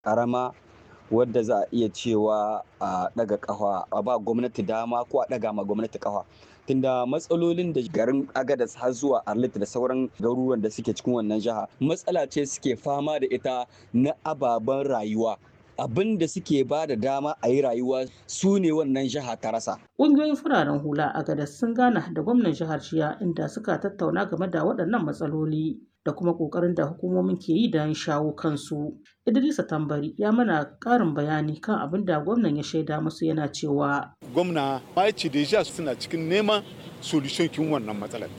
ƙarama wadda za a iya cewa a ɗaga ƙafa a ba gwamnati dama ko a ɗaga ma gwamnati ƙafa tunda matsalolin da garin agadas har zuwa arlit da sauran garuruwan da suke cikin wannan jiha matsala ce suke fama da ita na ababen rayuwa abin da suke ba da dama a yi rayuwa su ne wannan jiha ta rasa. Ƙungiyoyin fararen hula a gadas sun gana da gwamnan jihar Jiya inda suka tattauna game da waɗannan matsaloli da kuma ƙoƙarin da hukumomin ke yi don shawo kansu. Idrisa Tambari ya mana ƙarin bayani kan abin da gwamnan ya shaida musu yana cewa. Gwamna Maici Deja suna cikin neman solution kin wannan matsalar.